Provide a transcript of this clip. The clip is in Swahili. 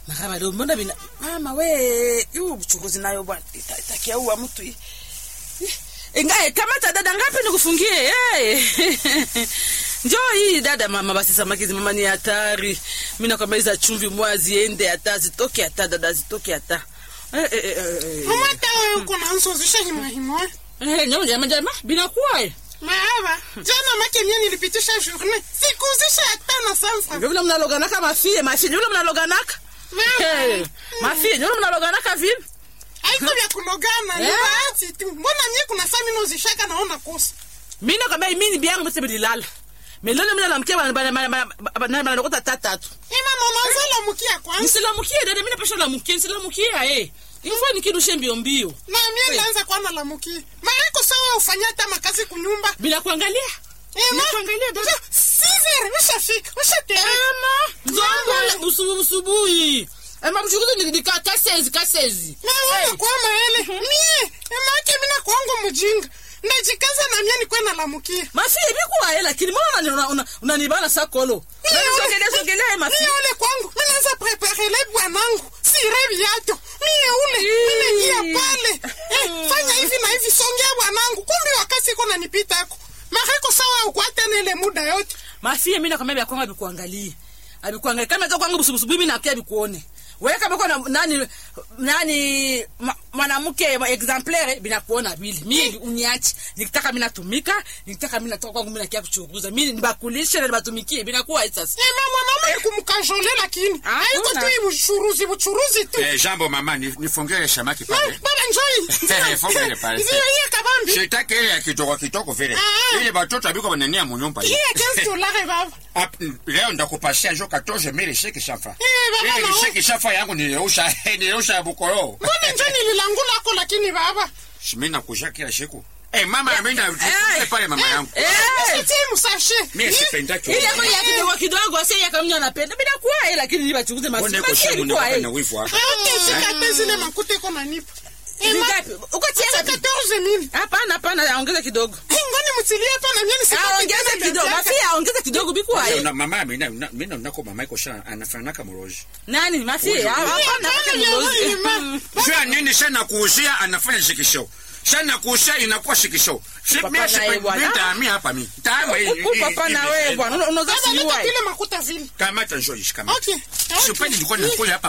maraba leo mbona bina mama we hiyo uchukuzi nayo bwana ita- itakiaua mtu hii ingae kamata dada ngapi nikufungie hey. njoo hii dada mama basi samaki zi mama ni hatari mi nakwambia hiza chumvi mwa ziende hata zitoke hata dada zitoke hata eh, eh, eh, eh, mama hata wewe uko na nsozisha himahimo eh, nyama jama jama binakuwa eh. maaba jana make mie nilipitisha journée sikuzisha hata na sanfra ndio vile mnaloganaka mafie mafie ndio vile mnaloganaka hey. mafie ndio vile mnaloganaka vile haiko vya kulogana ni Eh? bahati tu mbona mie kuna saa minozishaka naona kosa mina kwambia mini byangu bose bililala melolo mina namkia banalokota tatatu imama unazala mkia kwanza nisilamukie dada mina pasha lamukie nisilamukia eh ifo nikirushe mbio mbio na mie naanza kuwa na lamukia maiko sawa ufanya hata makazi kunyumba bila kuangalia Nakuangalia dada. sizere ushafika ushatereka nzongo busubu busubuhi ema buchukuzi nikidika kasezi kasezi nawana kwa maele mie emake mina kwangu mujinga ndajikaza na mie nikwe na lamukia mafie bikuwaye lakini mbona unanibana sakolo sogelea sogelea mafie mie ule kwangu minaanza preparele bwanangu sire viato mie ule minaingia pale eh, fanya hivi na hivi songea bwanangu kumbi wakasi iko nanipitako mareko sawa ukwatene ile muda yote mafie mi nakwambia vyakwanga vikuangalie avikuangalie kama za kwangu busubusubu mi nakia vikuone wewe kama kwa nani nani ma- mwanamke exemplaire binakuona vile mi uniachi nikitaka mi natumika nikitaka mi natoka kwangu mi nakia kuchunguza mi nibakulishe na nibatumikie binakuwa hii sasa ema mwanaume kumkajole lakini Ah, haiko kuna. tu hii buchuruzi buchuruzi tu Eh, jambo mama, ni- nifungie samaki pale. baba njoi Funga ile pale. Ndio hiyo kabambi Sitaki ile ya kitoko kitoko vile. Ah. Ile batoto abiko banania munyumba hii ya 15 dolari baba Ap- leo ndakupasia jo 14 mili shiki shafa. Eh, baba, Ile na- shiki shafa yangu niliusha niliusha bukoro. mbona njo nililangulako lakini baba Mimi nakusha kila siku. Eh mama mimi na Eh. pale mama yangu. Eh. sitie musashe Mimi sipendaki. ile kwa ya kidogo kidogo sasa ya kamnya napenda binakuwa hii lakini nibachunguze masi Mbona masi iko shemu ilikuwa na hii na wivu hapa? aotesikate zile makuta iko nanipa ema Zingapi? uko tia ngapi 14 mili hapana hapana ongeza kidogo ngoni mutilie hapa na mie Ah, nisipate ongeza tena kidogo vya mafia ongeza kidogo bikuwa hii Na mama mimi na mimi na nako mama iko sana anafanana kama roji. nani mafia Ojo. hapana Hapana, hapana ya mlozi. wewe, ma. Mm. Jua nini sana kuuzia anafanya shikisho. Sana kuuzia inakuwa shikisho. Si Papa mimi na yeye sipendi bwana. mimi hapa mimi. Taama hii. Huku papa na wewe bwana una- unaweza Baba, siua leta hii. pile makuta vile Kamata njoo ishi kama. okay Sipendi nilikuwa nakula hapa